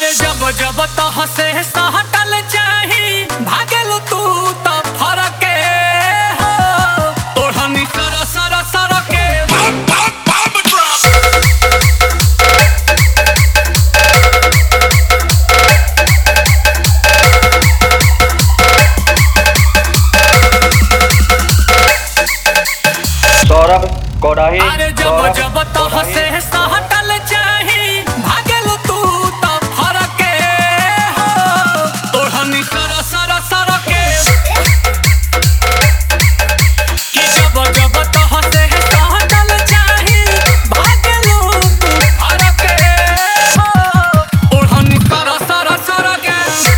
अरे जब जब तो हसे सहटल चाही भागल तू तो फरक हो ओढ़नी सर सर सर के सौरभ कोडाही अरे जब सौरभ जब तो कोडाही। हसे सहटल चाही भागल तू तो फरक हो ओढ़नी सर सर सर के कि जब जब तो हसे सहटल चाही भागल तू फरक हो ओढ़नी सर सर सर के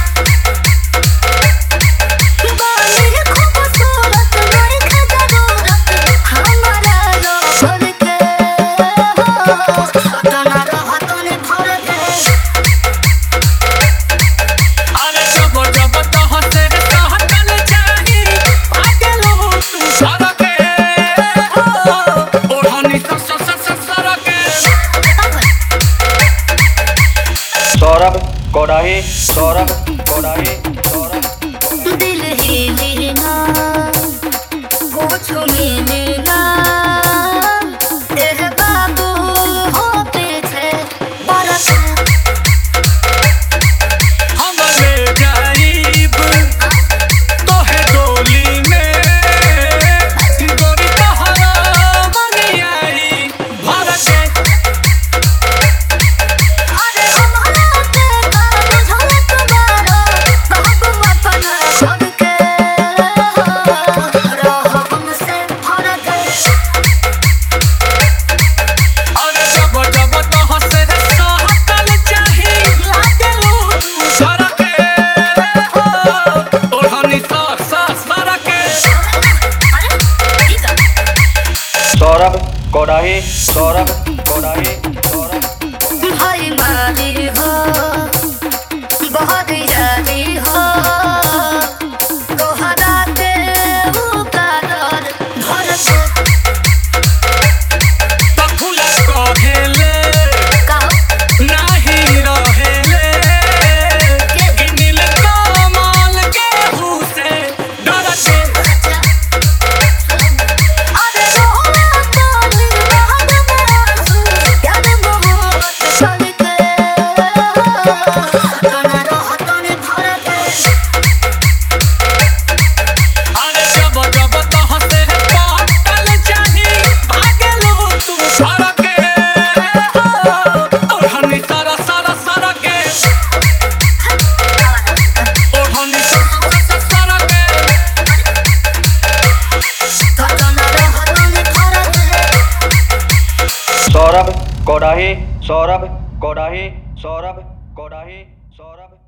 बाली खूबसूरत गोरी खजरूरत हमारा रोशन के हो तना रहतन भर के अरे जब जब तो हसे सहटल चाही भागल तू फरक हो ओढ़नी सर सर सर सर के सौरभ कोडाही सौरभ कोडाही सौरभ दिल ही लेना कुछ मिलेगा तेरे बाबू हो पीछे बरस हम ले जाइब तोहे डोली में गोरी तोहरा बनियाई भर के अरे हमारा के का बुझल तुम्हारा बाबू अपन छोड़ के रहो हमसे फरक अरे जब जब तो हसे सहटल चाही लागलू सर के हो ओढ़नी सर सर सर के सौरभ कोडाही सौरभ कोडाही सौरभ भाई मारी हो बहुत यारी हो तोहरा के उकार घर से तो फूल कहेले का नाही रहेले कि नील कमल के हुसे डर के अरे रोना ताली बहन मासू याद मोहब्बत चल के तना रहतन भर के अरे जब जब तो हसे पाटल चाही भागलो तू सर के ओढ़नी सर सर सर के ओढ़नी सर सर सर के तना रहतन भर के सौरभ कोडाही सौरभ कोडाही सौरभ कोडाही सौरभ